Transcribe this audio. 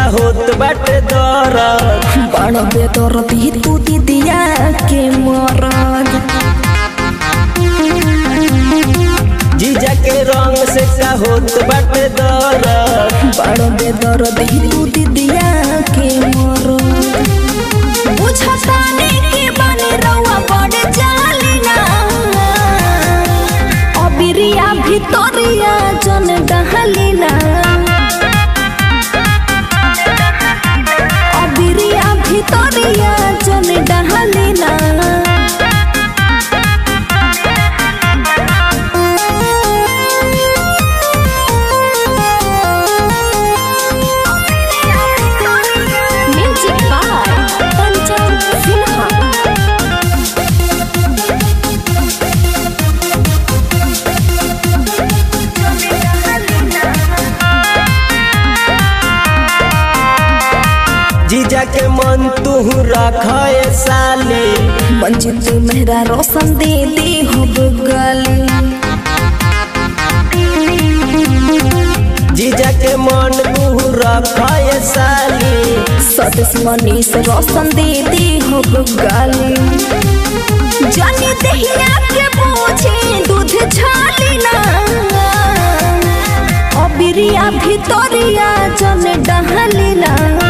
होत बाटे दरद बड़ बेदर्दी तू दीदिया के मरद जीजा के रंग से का होत बाटे दरद बड़ बेदर्दी तू दीदिया के मरद बुझताने के बने रउआ बड़ जालिना अबिरिया भितरिया जन डहलिना अबिरिया भितरिया जन डहलिना म्यूजिक बाय पंचम सिन्हा जीजा के मन तू रखे साली मंजित मेहरा रोशन दे दे हो गली जीजा के मन तू रखे साली सदस मनीष रोशन दे दे हो गली जानी दहिया के पूछे दूध छालिना अबिरिया भितरिया जन डहलिना